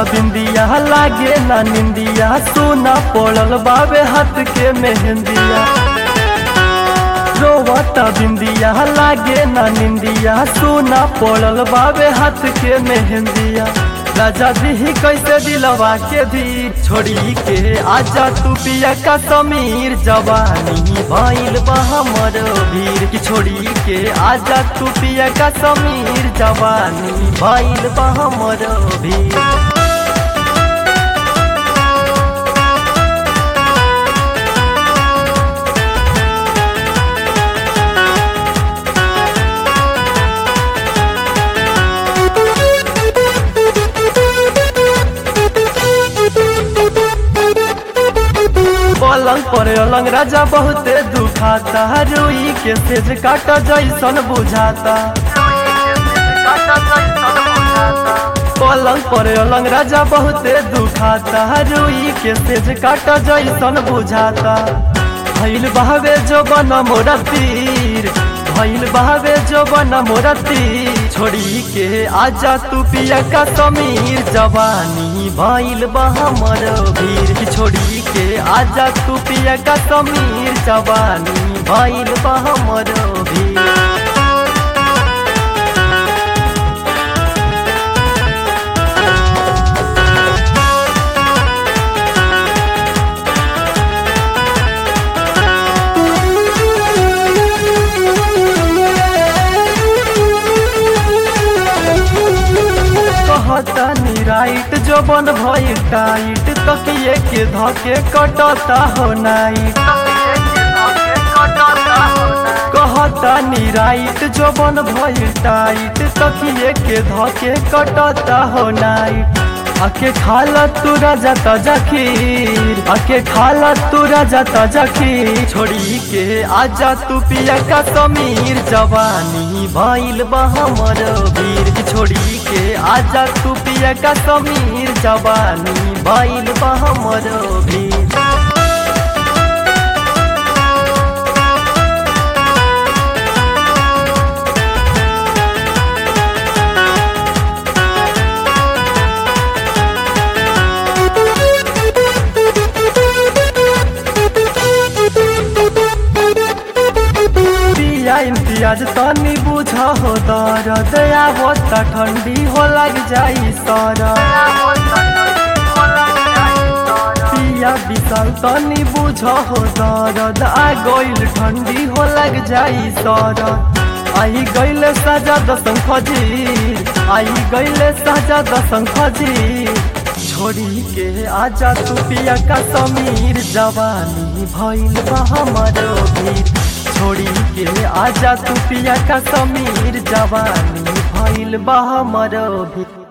बिंदिया लागे ना निंदिया सोना पड़ल बाबे हाथ के मेहंदिया रोवता बिंदिया लागे ना निंदिया सोना पड़ल बाबे हाथ के मेहंदिया राजा दी कैसे दिलवा के दी छोड़ी के आजा तू पिया का समीर जवानी भइल बा हमर भीर की छोड़ी के आजा तू पिया का समीर जवानी भइल बा हमर भीर पलंग पर अलंग राजा बहुते दुखाता रुई के सेज काट जैसन बुझाता पलंग पर अलंग राजा बहुते दुखाता रुई के सेज काट जैसन बुझाता भइल बहवे जो बन मोरा तीर भइल बहवे जो बन मोरा तीर छोड़ी के आजा तू पिया का समीर जवानी भइल बा हमर भीर की छोड़ी के आजा तू पिया का समीर जवानी भइल बा हमर भीर कहता नी राइट जो बन भई टाइट तकिए के धके कटता हो नाइट कहता नी राइट जो बन भई टाइट तकिए के धके कटता हो नाइट आके खाला तू राजा ताजा खीर आके खाला तू राजा ताजा खीर छोड़ी के आजा तू पिया का समीर जवानी भइल बा हमर वीर की छोड़ी के आजा तू पिया का समीर जवानी भइल बा हमर वीर पिया इम्तियाज तनी बुझ हो दर्द आवत ठंडी हो लग जाई सर पिया विशाल तनी बुझ हो दर्द आ गइल ठंडी हो लग जाई सर आई गइल सजा दसंग खजीर आई गइल सजा दसंग खजीर छोड़ी के आजा तू पिया का समीर जवानी भइल बा हमर भीर छोड़ी के आजा तू पिया का समीर जवानी भइल बा हमर भी